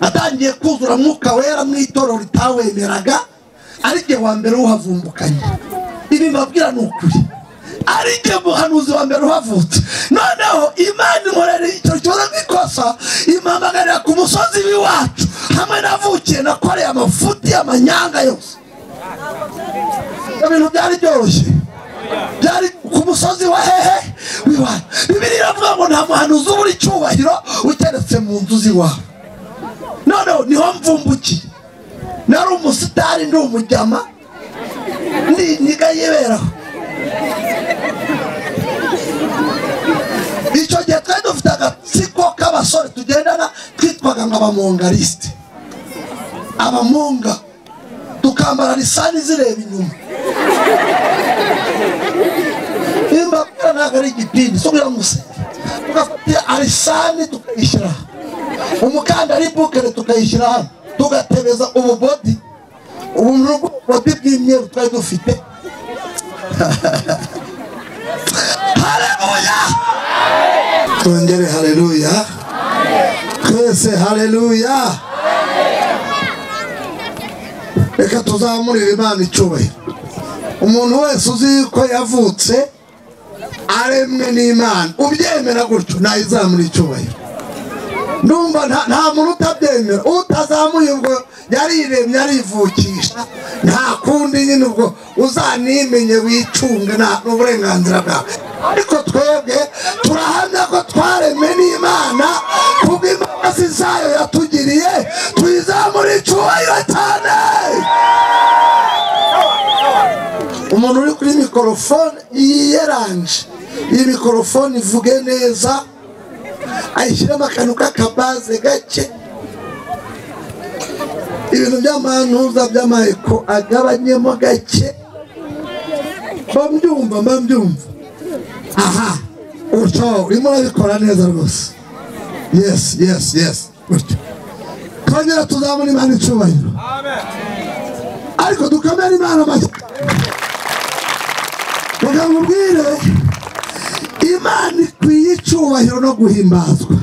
atangiye kuzura mwuka wera mu itorero ritawemeraga ari igihe wa mbere uhavumbukanye ibi mbabwira ni ukuri ari igihe muhanuzi wa mbere uhavutse noneho imana imurereye icyo kibazo nk'ikosa imuhamagarira ku musozi w'iwacu hamwe navukiye nakoreye amafuti amanyanga yose ibintu byari byoroshye byari ku musozi wa hehe w'iwacu bibiri iravuga ngo nta muhanuzi uba uri cyubahiro uteretse mu nzu z'iwawe noneho niho mvumbukiye nari umusitari ndi umujyama niniga yiberaho icyo gihe twari dufite agatsiko k'abasore tugendana twitwaga ngo abamongarisite abamonga tukambara lisani zireba inyuma imbabwira ntabwo ari igipindi cyo kugira ngo usenge tugafata alisani tukayishyira umukandara ibukere tukayishyira hano tugatebeza ububodi ubu ni ububodi bw'imyeru twari dufite hareruya twongere hareruya twese hareruya reka tuzamurire imana icyubahiro umuntu wese uzi ko yavutse aremwe n'imana ubyemera gutyo ntayizamura icyubahiro numva nta muntu utabyemera utazamuye ubwo yariremye arivukisha nta kundi nyine ubwo uzanimenye wicunge nta n'uburenganzira bwawe ariko twebwe turahamya ko twaremwe n'imana kubw'imbabazi zayo yatugiriye tuyizamura icyubahiro cyane umuntu uri kuri mikorofone yiyeranje iyi mikorofone ivuge neza ayishyiramo akantu k'akabaze gake ibintu by'amantuza by'amayeko agabanyemo gake mbabyumva mbabyumva aha gutyo urimo urabikora neza rwose yesi yesi yesi gutyo twongera tuzabona imana icyubahiro ariko dukomere imana amashyi kugira ngo ubwire imana ikwiye icyubahiro no guhimbazwa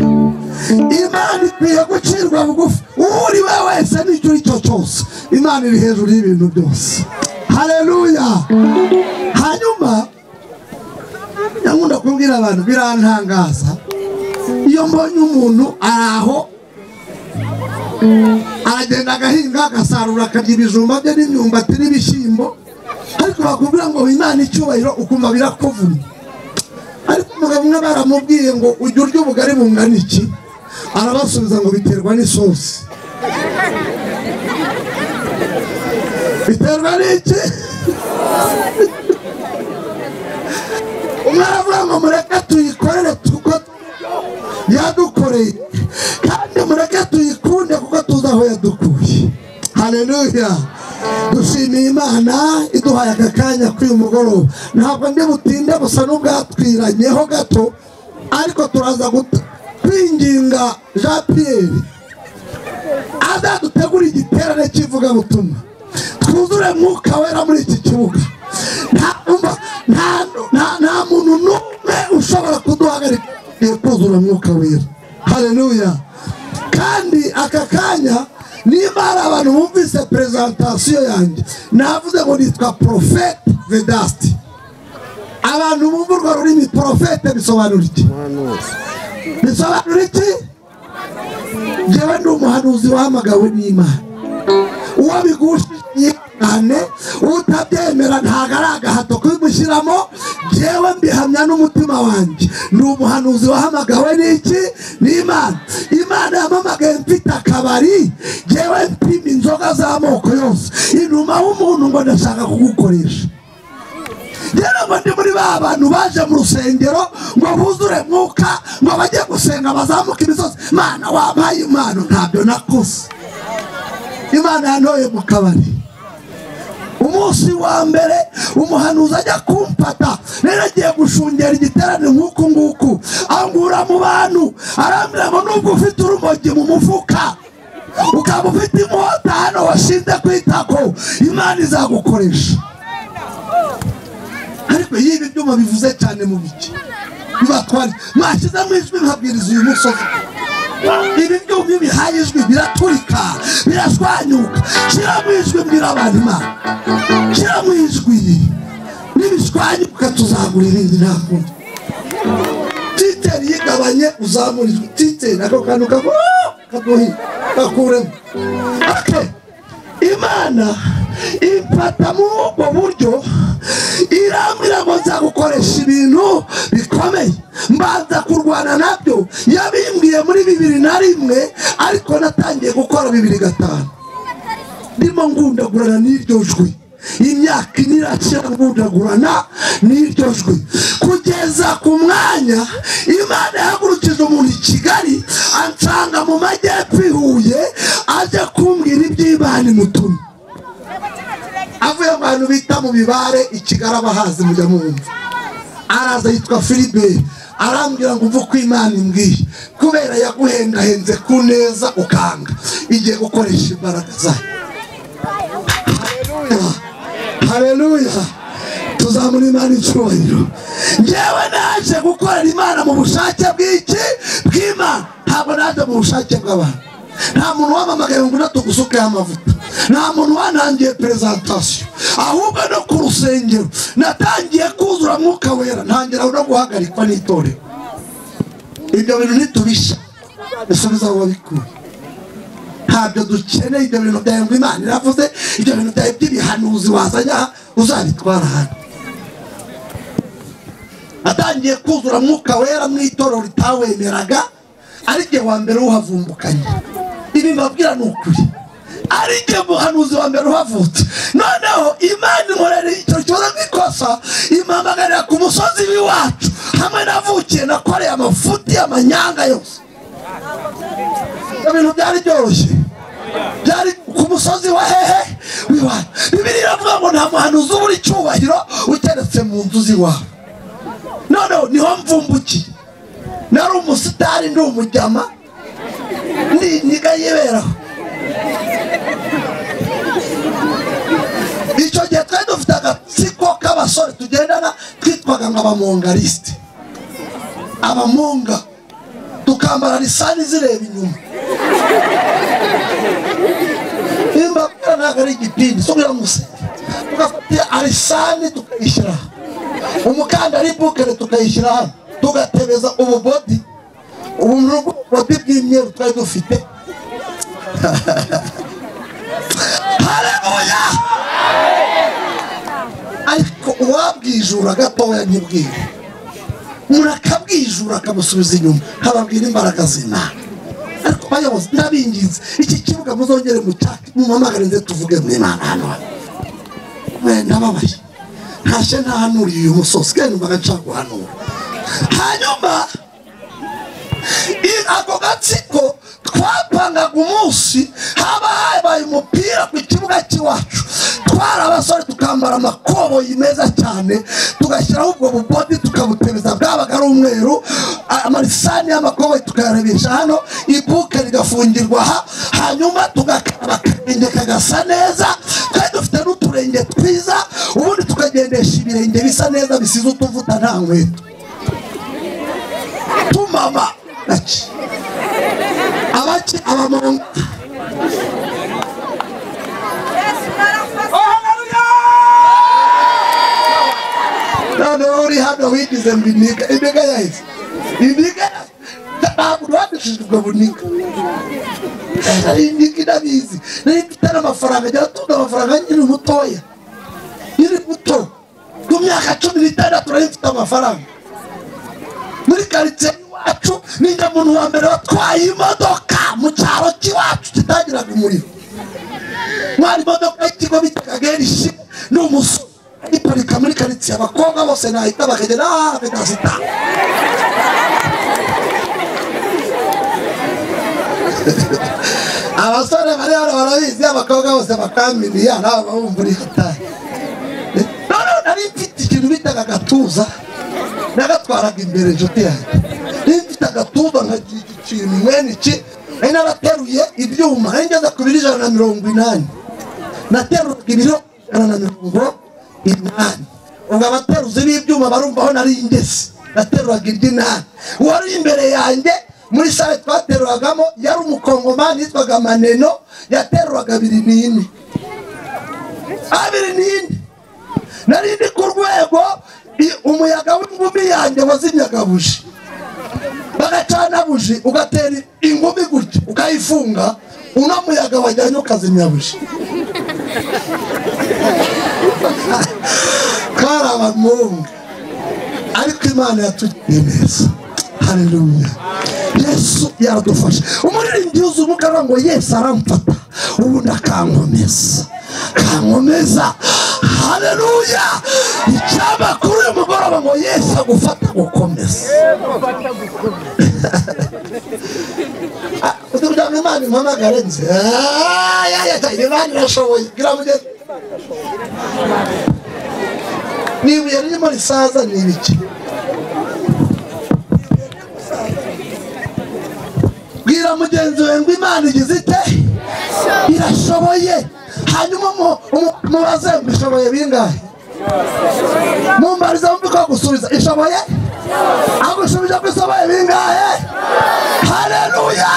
imana ikwiye gucirwa bugufi uri we wese n'icyo icyo cyose imana iri hejuru y'ibintu byose hareruya hanyuma nyamwunda kubwira abantu birantangaza iyo mbonye umuntu ari aho aragenda agahinga agasarura akarya ibijumba bye n'imyumbati n'ibishyimbo ariko bakubwira ngo imana icyubahiro ukumva birakuvuna ariko umugabo umwe baramubwiye ngo ujye urya ubugari bungana iki arabasubiza ngo biterwa n'isosi biterwa n'iki umwe aravuga ngo mureke tuyikorere kuko yadukoreye kandi mureke tuyikunde kuko tuzi aho yadukuye hareruya dushimiye imana iduhaye aka kanya k'uyu mugoroba ntabwo ndi butinde busa n'ubwatwiranyeho gato ariko turaza kwinginga jean pierre azadutegura igiterane cy'ivugabutumwa twuzure mwuka wera muri iki kibuga nta muntu n'umwe ushobora kuduhagarika iyo kuzura mwuka wera hareruya kandi aka kanya niba hari abantu bumvise perezantasiyo yanjye navuze ngo nitwa porofete vedasiti abantu bumva urwo rurimi porofete bisobanura iki bisobanura iki ngewe ni umuhanuzi wahamagawe n'imana uwo bigushije cyane utabyemera ntabwo ari agahato kubimushyiramo ngewe mbihamya n'umutima wanjye ni umuhanuzi wahamagawe n'iki n'imana imana yamamagaye mfite akabari ngewe mpima inzoga z'amoko yose inuma w'umuntu ngo ndashaka kugukoresha rero ngo ndi muri ba bantu baje mu rusengero ngo buzure mwuka ngo bajye gusenga bazamuke imisozi mana wampaye impano ntabyo nakoze imana yantoye mu kabari umunsi wa mbere umuhanuzi ajya kumfata rero agiye gushungera igiterane nk'uku nguku angura mu bantu arambwira ngo nubwo ufite urumogi mu mufuka ukaba ufite inkota hano washinze kwitako imana izagukoresha ariko iyo ibi byuma bivuze cyane mu biki bibatwara mwashyizemo ijwi nkabwiriza uyu musozi ibi byumva iyo bihaye ijwi biraturika birashwanyuka shyiramo ijwi mbwira abantu imana shyiramo ijwi nibishwanyuka tuzagura irindi nta kundi titeri yigabanye uzamura ijwi titeri nako kantu kaguhi gakuremo ake imana imfata muri ubwo buryo irambwira ngo nzagukoresha ibintu bikomeye mbanza kurwana nabyo yabimbwiye muri bibiri na rimwe ariko natangiye gukora bibiri gatanu ndimo ngundagurana n'iryo jwi imyaka ine iracira ngundagurana n'iryo jwi kugeza ku mwanya imana yahagurukije umuntu i kigali ansanga mu majyepfo i huye ajya kumbwira iby'imana imutumye avuye mu bantu bita mu mibare i kigali abahazi mujya mwumva araza yitwa filibe arambwira ngo uve uko imana imbwiye kubera yaguhengahenze ku neza ukanga igiye gukoresha imbaraga zayo Haleluya. hareruya tuzamura imana icyubahiro ngewe naje gukorera imana mu bushake bw'iki bw'imana ntabwo naje mu bushake bw'abantu nta muntu wamamagaye ngo natugusukeho amavuta nta muntu wanangiye perezantasiyo ahubwo no ku rusengero natangiye kuzura mwuka wera ntangira no guhagarikwa n'itorero ibyo bintu nitubisha dusubiza aho wabikuye ntabyo dukeneye ibyo bintu byawe ngo imana iravuze ibyo bintu byawe by'ibihanuzi wazanye aha uzabitwara hano atangiye kuzura mwuka wera mu itorero ritawemeraga ari igihe wa mbere uhavumbukanye ibi mbabwira ni ukuri ari igihe muhanuzi wa mbere uhavutse noneho imana inkorera icyo kibazo nk'ikosa impamagarira ku musozi w'iwacu hamwe navukiye nakoreye amafuti amanyanga yose ibyo bintu byari byoroshye byari ku musozi wa hehe w'iwacu bibiri iravuga ngo nta muhanuzi uba uri cyubahiro uteretse mu nzu z'iwawe noneho niho mvumbukiye nari umusitari ndi umujyama n'inyiga yiberaho icyo gihe twari dufite agatsiko k'abasore tugendana twitwaga ngo abamongarisite abamonga tukambara lisani zireba inyuma imbabwira ntabwo ari igipindi cyo kugira ngo usenge tugafata alisani tukayishyira umukandari bukere tukayishyira hano tugatebeza ububodi ububodi bw'imyeru twari dufite hareruya ariko uwabwijura gatoya ntibwire umuntu akabwijura akamusubiza inyuma nkababwira imbaraga z'imana ariko bayobozi ndabinginze iki kibuga muzongere mu cyatsi mumamagare ndetse tuvuge mu imana hano ndababaye ntashye ntahanuriye uyu musozi kandi mbaga nshaka guhanura hanyuma ako gatsiko twapangaga umunsi haba habaye umupira ku kibuga cy'iwacu twari abasore tukambara amakoboyi meza cyane tugashyiraho ubwo bubodi tukabutebeza bwabaga ari umweru amarisani y'amakoboyi tukayarebesha hano ibuke rigafungirwa aha hanyuma tugakaraba akarenge kagasa neza twari dufite n'uturenge twiza ubundi tukagendesha ibirenge bisa neza bisize utuvuta nta nkweto tumama bake abake abamonga noneho uri hano wigize ngo iniga iniga yahise iniga ntabwo uruhadishije ubwo buniga iniga inabizi nari mfite n'amafaranga agera tunga amafaranga nyiri mutoya nyiri muto ku myaka cumi n'itandatu nari mfite amafaranga muri karitsiye iwacu ninjya muntu wa mbere watwaye imodoka mu cyaro cy'iwacu kitagiraga umuriro mwari imodoka y'ikigo bitaga gerishye ni umusore iparika muri karitsiye abakobwa bose nahita bakagenda hafi na sita abasore bari hano barabizi abakobwa bose bakamiriya nawe babumva uri hatari noneho nari mfite ikintu bitaga agatuza nagatwaraga imbere inshuti yanjye niba mfite agatuza nkagira ikintu mwene iki nari narateruye ibyuma nari ngeze ku biro ijana na mirongo inani nateruraga ibiro ijana na mirongo inani ubwo abateruzi b'ibyuma barumva aho nari ingese nateruraga iry'inani uwari imbere yanjye muri sale twateruragamo yari umukongomani yitwaga maneno yateruraga abiri n'ine abiri n'ine nari ndi ku rwego i- umuyaga w'ingumi yanjye wazimyaga buji bagacana buji ugatera ingumi gutya ukayifunga uno muyaga wajyanye ukazimya buji kari abamunga ariko imana yatugiriye neza haleluya yesu yaradufashe umuririmbyi yuzuye umwuka avuga ngo yesu aramfata ubundi akankomeza akankomeza haleluya icyaba kuri uyu mugoroba ngo yesu agufata gukomeza kugira ngo imana impamagare nzi Ah, ya, ya, ya, imana irashoboye kugira ngo ugere niba yarimo risaza ni ibiki bwira mugenzi wawe ngo imana igize ite irashoboye hanyuma mu- mu- mubaze ngo ishoboye bingahe mumbariza mumbi ko gusubiza ishoboye agushubije ko ishoboye bingahe haleluya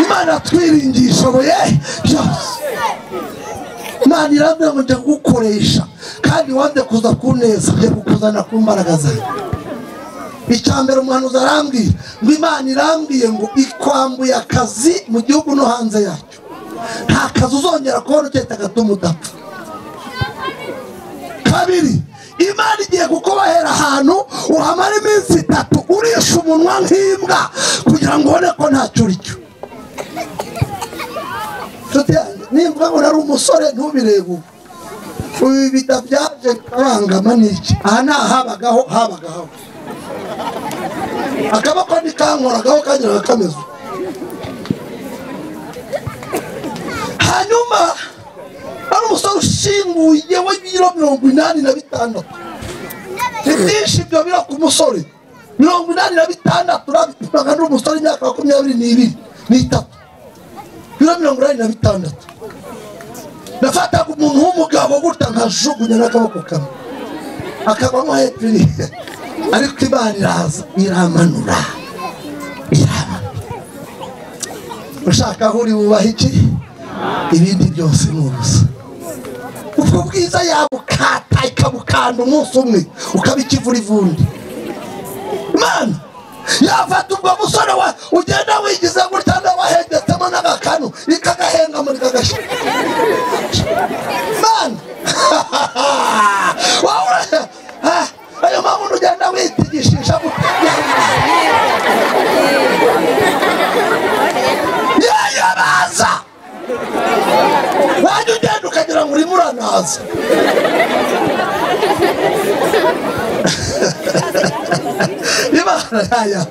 imana twiringiye ishoboye byose imana irambwira ngo njya kugukoresha kandi wanze kuza kuneza njya kukuzana ku mbaraga zawe icya mbere umuhanuzi arambwira ngo imana irambwiye ngo ikwambuye akazi mu gihugu no hanze yacyo nta kazi uzongera kubona ukenda gatuma udapfa kabiri imana igiye kukubahera ahantu uhamara iminsi itatu urisha umunwa nk'imbwa kugira ngo ubone ko ntacyo uricyo nshuti yanjye nimba ngo nari umusore ntubirebe ubu ubu bida byaje kabangama n'iki aha ni ahabagaho habagaho akaboko ntikankoragaho kageraga kameze uko. hanyuma ari umusore ushinguye we biro mirongo inani na bitandatu ni byinshi ibyo biro ku musore mirongo inani na bitandatu urabipimaga n'umusore imyaka makumyabiri n'ibiri n'itatu biro mirongo inani na bitandatu nafataga umuntu w'umugabo gutya nkajugunya n'akaboko kamwe akabamo hepfo iriya ariko imana iraza iramanura iramanura ushaka aho uri wubaha iki ibindi byose ni ubusa ubwo bwiza yabukata ikabukanda umunsi umwe ukaba ikivura ivundi imana yafata ubwo musore wa ugenda wigize gutya n'awahengetsemo n'agakanu ikagahenga muri kagashyira Mana! Wabura- Ah, ayo mabuno ugenda witigishisha gutya. yewe araza wajya ugenda ukagira ngo urimo uranaza Imana yaya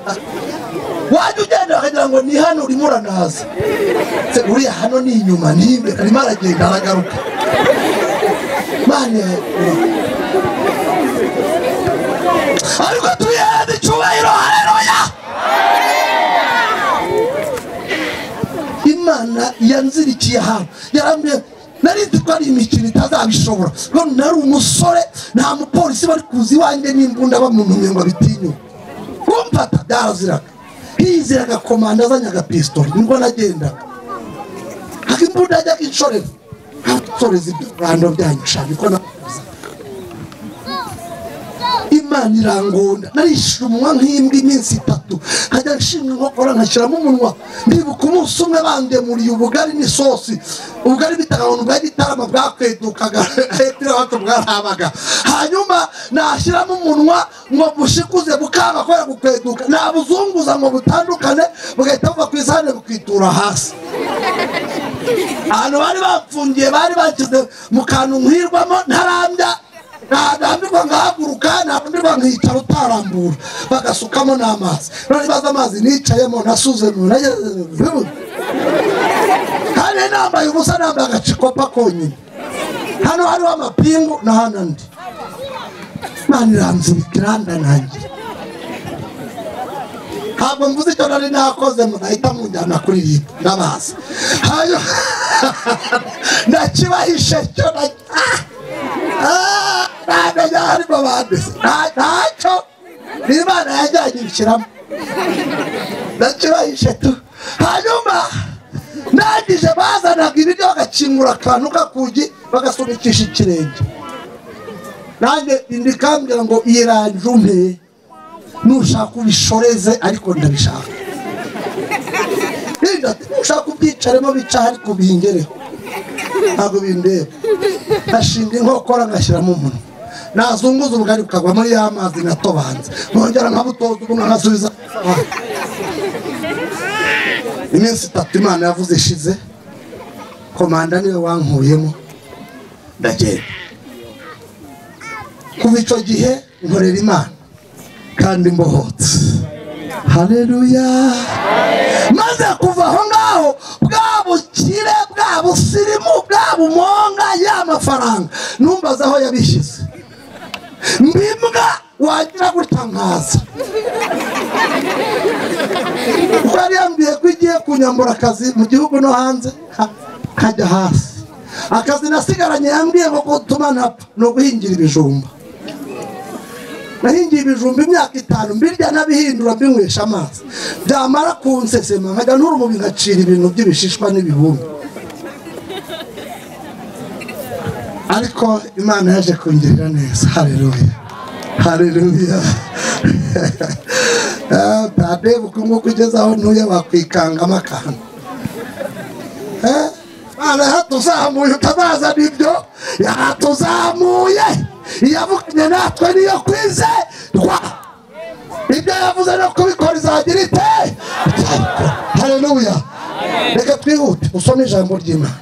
wajya ugenda bakagira ngo ni hano urimo uranaza Se, uriya hano ni inyuma ni imbere arimo aragenda aragaruka mane ariko tuyende icyubahiro haleluya imana yanzirikiye ahantu yarambwiye nari nzi ko ari imikino itazabishobora none nari umusore nta mupolisi bari kuza iwanjye n'imbunda bamuntumye ngo abitinyuke kumfata byaraziraga hiziraga komanda azanye agapistori nibwo nagendaga ariko imbunda yajyaga inshorera ntasoreza ibyo rwanda byanyu shaka ko nakuza imana irangunda narishyura umunwa nk'imbwa iminsi itatu nkajya nshinga inkokora nkashyiramo umunwa ndibuka umunsi umwe bandemuriye ubugari n'isosi ubugari bitagabana bwa gitarama bwakwedukaga hepfo y'abacu bwarabaga hanyuma nashyiramo umunwa ngo bushikuze bukanga kubera gukweduka nabuzunguza ngo butandukane bugahita buva ku isahane bukitura hasi ahantu bari bapfungiye bari bashyize mu kantu nkwirwamo ntarambya ntadambirwa nkahaguruka ntadambirwa nkicara utarambura bagasukamo n'amazi none baza amazi nicayemo nasuze kandi nambaye ubusa nambaye agacikopa konyine hano hariho amapingu n'ahandi andi imana iranzibika irandanangira ntabwo mvuze icyo nari nakoze murahita munjyana kuri iyi ndabaza hanyuma nakibahishe icyo na- Ah! Ah! ntamenya harimo bandese ntacyo n'imana yajyanye ibishyiramo ndacurayije tu hanyuma ndangije bazanaga ibiryo bagakingura akantu k'akugi bagasunikisha ikirenge nanjye indi kambwira ngo irangije umpe nushaka ubishoreze ariko ndabishaka Nibwira ati, nushaka ubyicaremo bicaho ariko bihingereho ntabwo bindeba nashinga inkokora ngashyiramo umunwa nazunguza ubugari bukagwamo ya mazi natobanze nkongera nkabutoza ubundi nkasubiza Ah. iminsi itatu imana yavuze ishize komanda niwe wankuyemo ndagenda kuva icyo gihe nkorera imana kandi mbohotse haleluya maze kuva aho ngaho bwa bukire bwa busirimu bwa bumonga ya mafaranga numbaza aho yabishyize mb'imbwa wagira gutya nkaza kuko yari yambwiye ko igiye kunyambura akazi mu gihugu no hanze ha- nkajya hasi akazi nasigaranye yambwiye ngo gutuma ntapfa ni uguhingira ibijumba nahingiye ibijumba imyaka itanu mbirya nabihindura mbinywesha amazi byamara kunsesema nkajya nturumu ngacira ibintu by'ibishishwa n'ibihumbi ariko imana yaje kungirira neza hareruya hareruya pade ukungu kugeza aho ntuye wakwikangamo akantu Eh, Imana yatuzamuye utabaza n'ibyo yatuzamuye iyavuganye natwe niyo kwizerwa ibyo yavuze no kubikora izagira ite hareruya reka twihute usome ijambo ry'imana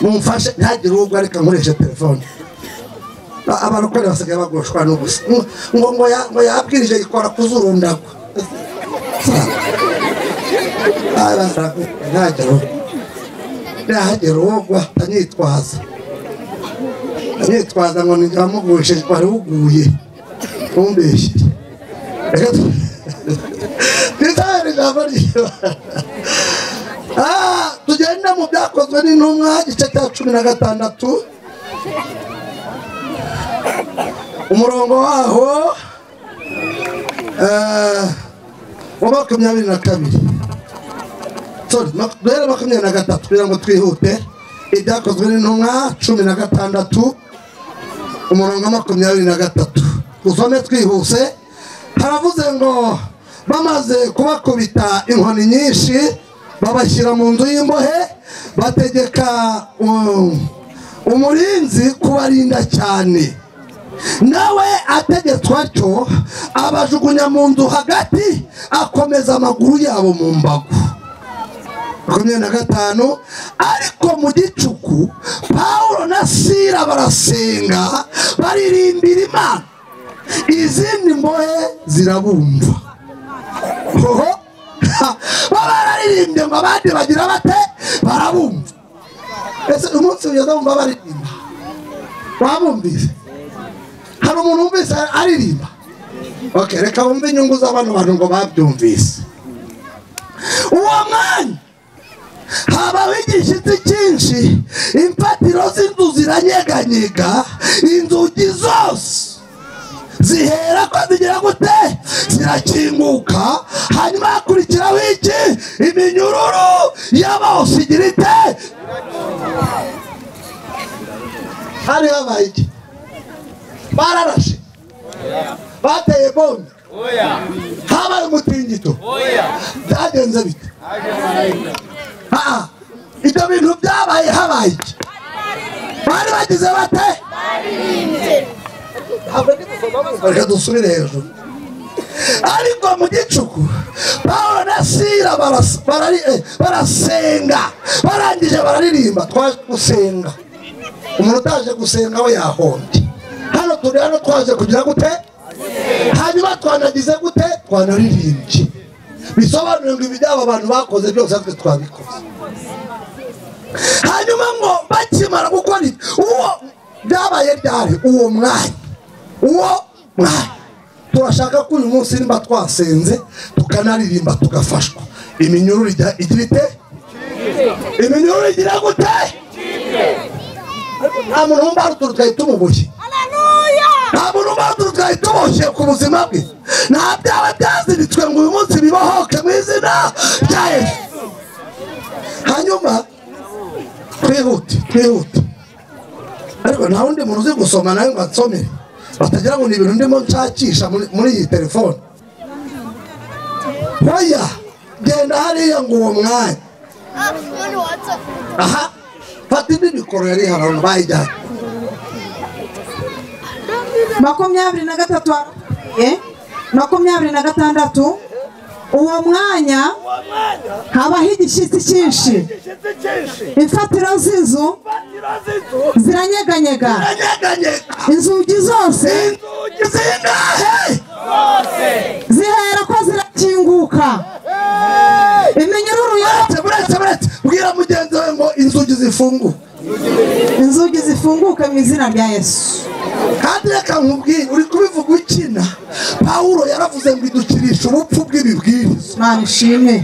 mumfashe ntagire ubwo ariko nkoreshe telefone Ba- abantu kubera basigaye bagoshwa n'ubusa ngo ngo ya- ngo yabwirije ikora ku zuru ndagwa ntagera ubu ntahagera uwo guhita nitwaza nitwaza ngo ninjya mugushije wari uguye ntumbeshye reka tu- twitabire ijambo ry'imana Ah, tugende mu byakozwe n'intumwa igice cya cumi na gatandatu umurongo waho eh, wa makumyabiri na kabiri sorry mak- duhere makumyabiri na gatatu kugira ngo twihute ibyakozwe n'intumwa cumi na gatandatu umurongo wa makumyabiri na gatatu usome twihuse haravuze ngo bamaze kubakubita inkoni nyinshi babashyira mu nzu y'imbohe bategeka um, umurinzi kubarinda cyane nawe ategetswe atyo abajugunya mu nzu hagati akomeza amaguru yabo mu mbago makumyabiri na gatanu ariko mu gicuku pawulo na sira barasenga baririmbira imana izindi mbohe zirabumva hoho ha, bo bararirimbye ngo abandi bagira bate barabumva ese umunsi ugeze wumva baririmba wabumvise hari umuntu wumvise aririmba okay, reka wumve inyungu z'abano bantu ngo babyumvise uwo mwanya habaho igishitsi cyinshi imfatiro z'inzu ziranyeganyega inzugi zose zihera ko zigira gute zirakinguka hanyuma hakurikiraho iki iminyururu y'abose igira ite hari habaye iki bararashe bateye bombe habaye umutingito byagenze bite Ah, ibyo bintu byabaye habaye iki bari bagize bate Ntabwo ndi gusoma numva, reka dusubire hejuru ariko mu gicuku pawulo na sira baras- barari- eh, barasenga barangije bararirimba twaje gusenga umuntu utaje gusenga we yahombye hano turi hano twaje kugira gute hanyuma twanagize gute twanaririmbye bisobanuye ngo ibyabo abantu bakoze byose natwe twabikoze hanyuma ngo bakimara gukora ibyo uwo byabaye ryari uwo mwanya uwo mwanya turashaka ko uyu munsi nimba twasenze tukanaririmba tugafashwa iminyururu ijya- igira ite iminyururu igira gute Ariko nta muntu wumva hari utuntu twari tumubuye Aleluya! nta muntu ubanza twari tuboshye ku buzima bwe nta byaba byaziritswe ngo uyu munsi bibohoke mu izina rya yesu hanyuma twihute twihute ariko nta wundi muntu uzi gusoma nawe ngo ansomere batagira ngo ni ibintu ndimo nshakisha muri- muri iyi telefone oya genda hariya ngo uwo mwanya aha fata indi mikoro yari ihari ahantu bayijyanye makumyabiri na gatatu harapfuye makumyabiri na gatandatu uwo mwanya habaho igishyitsi cyinshi imfatiro z'inzu ziranyeganyega anyeganyega inzugi zose inzugi zingahe zihera ko zirakinguka iminyururu yo uretse uretse uretse bwira mugenzi we ngo inzugi zifunguye inzugi zifunguke mu izina rya yesu kandi reka nkubwire uri kubivuga ukina pawulo yaravuze ngo idukirisha ubupfu bw'ibibwiriza imana ishimwe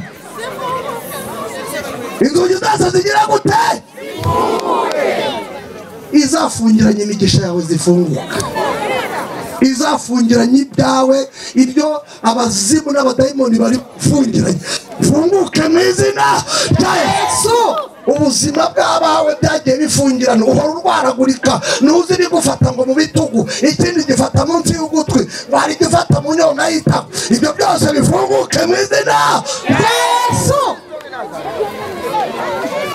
inzugi zose zigira gute izafungiranye imigisha yawe zifunguka izafungiranye ibyawe ibyo abazimu n'abadayimoni bari gufungiranye funguke mu izina rya yesu ubuzima bw'abawe byagiye bifungirana uhora urwaragurika ntuziri gufata ngo mu bitugu ikindi gifata munsi y'ugutwi ngo hari igifata mu nyoni ayitaho ibyo byose bifunguke mu izina rya yesu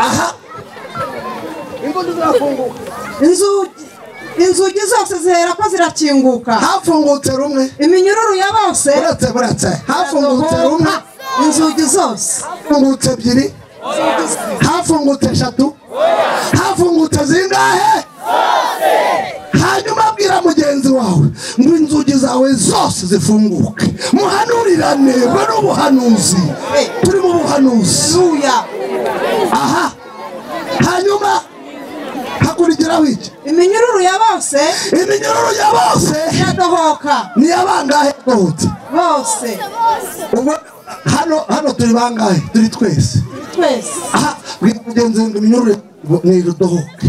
aha ingondo zirafunguka inzugi inzugi zose zihera ko zirakinguka hafungutse rumwe iminyururu ya bose uretse buretse hafungutse rumwe inzugi zose hafungutse ebyiri hafungutse eshatu hafungutse zingahe hanyuma abwira mugenzi wawe ngo inzugi zawe zose zifunguke muhanurirane bwe n'ubuhanuzi turi mu buhanuzi zuya aha hanyuma hakurikiraho iki iminyururu ya bose iminyururu ya bose iradohoka ni abangahe rwose bose ubwo hano hano turi bangahe turi twese twese aha bwira mugenzi ngo iminyururu ntidohoke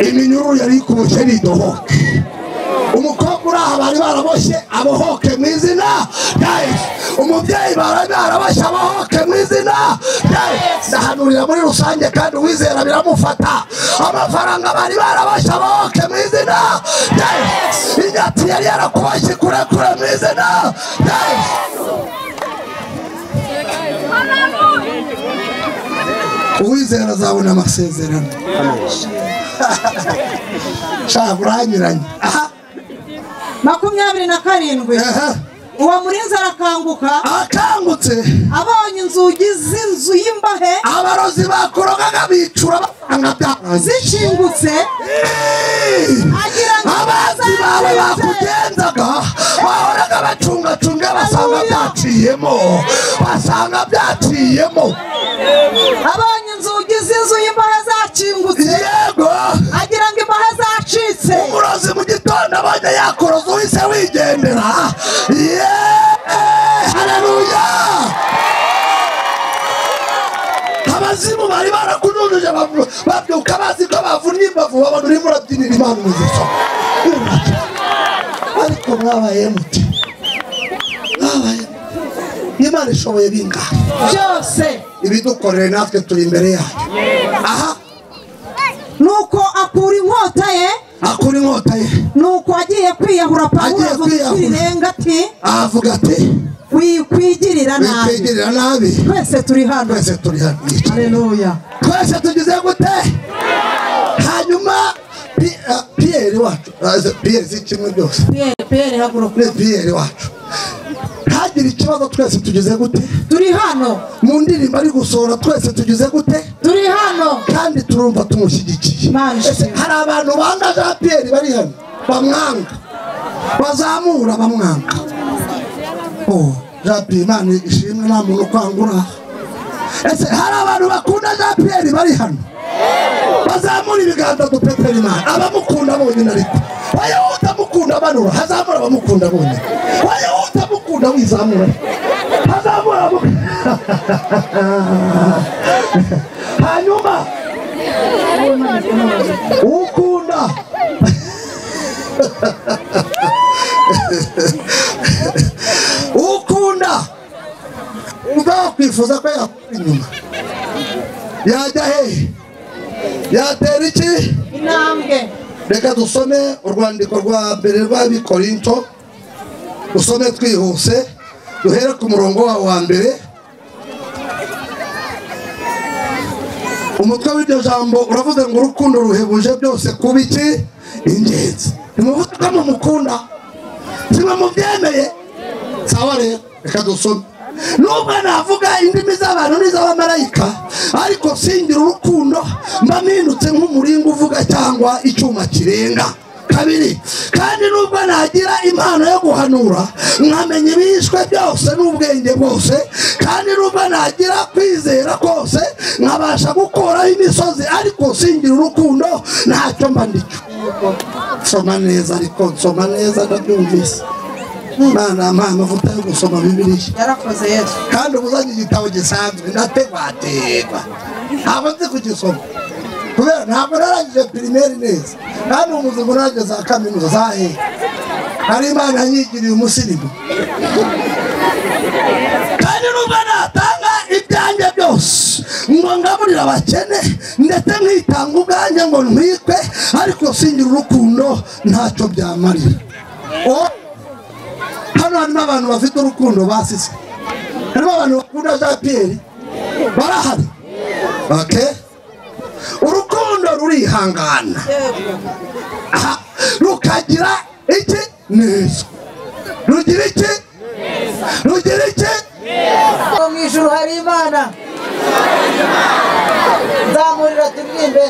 iminyururu yari ikuboshye ntidohoke umukobwa uri aha bari baraboshye abohoke mu izina rya yesu umubyeyi bari baraboshye abohoke mu izina rya yesu ndahanurira muri rusange kandi uwizera biramufata amafaranga bari baraboshye abohoke mu izina rya yesu inyatsi yari yarakuboshye kurekure mu izina rya yesu uwizera azabona amasezerano shaka uranyuranye aha makumyabiri na karindwi aha uwo murinzi arakanguka akangutse abonye inzugi z'inzu y'imbahe abarozi bakorogaga bicura batanga byarangiye zikingutse agira ngo abanzi bawe bakugenzaga bahoraga bacungacunga basanga byaciyemo basanga byaciyemo abonye inzugi z'inzu y'imbahe zakingutse yego agira ngo imbahe zacitse umurozi mu gitondo abonye yakoroza uhise wigendera ye haleluya abazimu bari barakunujuje bavu- babyuka bazi ko bavunnye imbavu babona urimo urabyinira imana umugisha ariko mwabaye mute mwabaye mute? imana ishoboye bingahe byose ibidukoreye natwe turi imbere yayo aha nuko akura inkota ye akura inkota ye nuko agiye kwiyahura pawulo Agiye avuga kwiyahura. ikirenga ati avuga ati wikwigirira nabi witegerera nabi twese turi hano twese turi hano yicaye. haleluya twese tugize gute hanyuma Pi- eh, piyeri wacu aze- piyeri si kimwe byose piyeri piyeri haguruka ni piyeri wacu ntagire ikibazo twese tugize gute turi hano mu ndirimbo ari gusohora twese tugize gute turi hano kandi turumva tumushyigikiye Imana ishimwe. Ese hari abantu banga jean pierre bari hano bamwanga bazamura bamwanga Oh, jean pierre imana ishimwe nta muntu ukwangura ese hari abantu bakunda jean pierre bari hano bazamura ibiganza dupepera imana abamukunda bonyine ariko wowe utamukunda banura hazamura abamukunda bonyine wowe utamukunda wizamura hazamura abamukunda hanyuma ukunda ukunda ubwo wakwifuza ko yakura inyuma yajya hehe yatera iki intambwe reka dusome urwandiko rwa mbere rw'abikorinto dusome twihuse duhere ku murongo wawe wa mbere umutwe w'iryo jambo uravuze ngo urukundo ruhebuje byose kuba iki ingenzi ntimuvuze ko mumukunda kimwe mubyemeye sawa rero reka dusome nubwo navuga indimi z'abantu n'iz'abamarayika ariko singira urukundo mba mpindutse nk'umuringa uvuga cyangwa icyuma kirenga kabiri kandi nubwo nagira impano yo guhanura nkamenya ibihishwe byose n'ubwenge bwose kandi nubwo nagira kwizera kose nkabasha gukoraho imisozi ariko singira urukundo ntacyo mba ndicyo soma neza ariko nsoma neza ndabyumvise imana mpa amavuta yo gusoma bibiliya yarakoze yesu kandi ubuzanye igitabo gisanzwe ndategwategwa ntabwo nzi kugisoma kubera ntabwo narangije pirimeri neza kandi ubu ngo narangije za kaminuza za he hari imana yanyigiriye umusirimu kandi nubwo natanga ibyanjye byose ngo ngaburire abakene ndetse nkitanga ubwanjye ngo ntwikwe ariko singira urukundo ntacyo byamarira O- hano harimo abantu bafite urukundo basise harimo abantu bakunda jean pierre barahari ok urukundo rurihangana yego aha, rukagira iki neza rugira iki rugira iki Ngo mu ijuru hari imana nzamurira turirimbe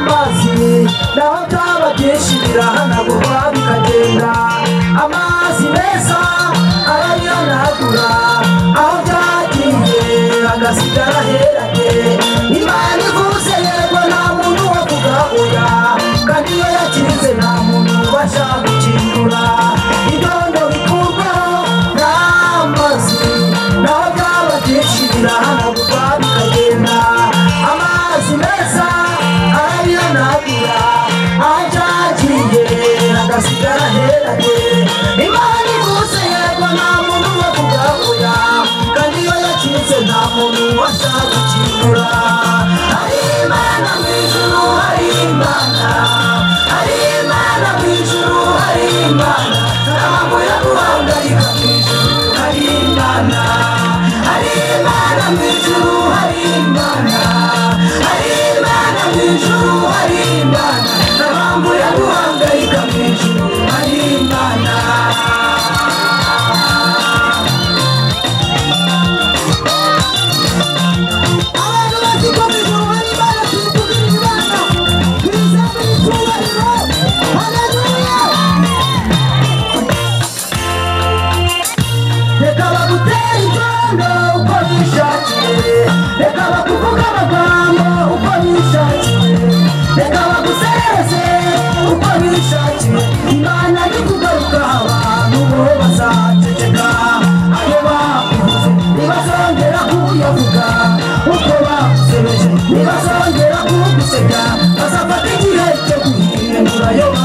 naho byaba byinshi birahanagurwa bikagenda amazi meza arayanagura aho byagiye agasigara heranye imana ivuze yego nta muntu wo kugabura kandi iyo yakinze nta muntu ubasha gukingura idondo bikurwaho n'amazi naho byaba byinshi birahanagurwa bikagenda amazi meza arayanagura ajagiye agasigara heranye imana ivuze yego nta muntu wo kugabura kandi iyo yakinze nta muntu ubasha gukingura hari imana mu ijuru hari imana hari imana mu ijuru hari imana ntabwo yaguhangayika mu ijuru hari imana hari imana mu ijuru hari imana hari imana mu ijuru hari imana ntabwo yaguhangayika mu ijuru hari imana abantu bagikomeza uruhare baratukugira imana twizere icyubahiro haleluya reka bagutere icondo uko bishakiye reka bakuvuge amagambo uko bishakiye reka bagusereze uko bishakiye imana ni kugaruka abantu bo bazaceceka ayo bakuvuze ntibazongera kuyavuga uko bakusebeje ntibazongera kuguseka bazafata igihe cyo guhindura yo